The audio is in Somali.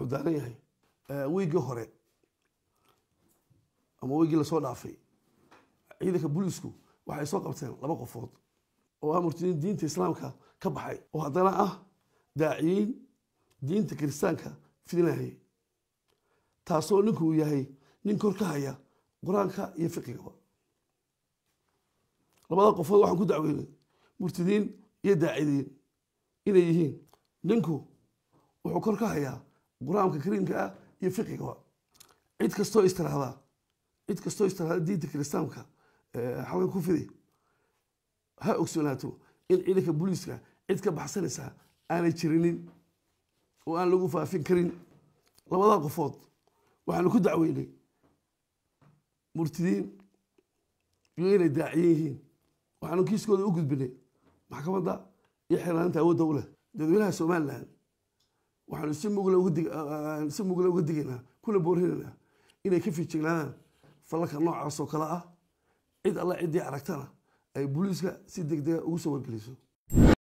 wuxuu daaran yahay weygii hore ama weygii lasoo dhaafay ciidanka booliisku waxay soo qabteen laba qofood oo ah murtadiin diinta islaamka ka baxay oo haddana ah daaciyiin diinta kiristaanka fidinayay taasoo ninku uu yahay nin kor ka haya qur-aanka iyo fiqigaba labada qofood waxaan ku dacweynay murtadiin iyo daacidiin inay yihiin ninku wuxuu kor ka hayaa qur-aanka kariimka ah iyo fiqigaba cid kastoo istiraahda cid kastoo istiraahda diinta kiristaanka xalkan ku fidi ha ogsoonaato in ciidanka booliiska cid ka baxsanaysaa aanay jirinin oo aan lagu faafin karin labada qofood waxaanu ku dacweynay murtidiin iyo inay daaciyan yihiin waxaanu kiiskooda u gudbinay maxkamadda iyo xirnaanta awoodda u leh dadweynaha somalilan waxaanu si mugla si mugla uga digaynaa kuna boorinaynaa inay ka fiijignaadaan falalka noocaas oo kale ah cid alla ciddii aragtana ay booliiska si deg dega ugu soo wargeliso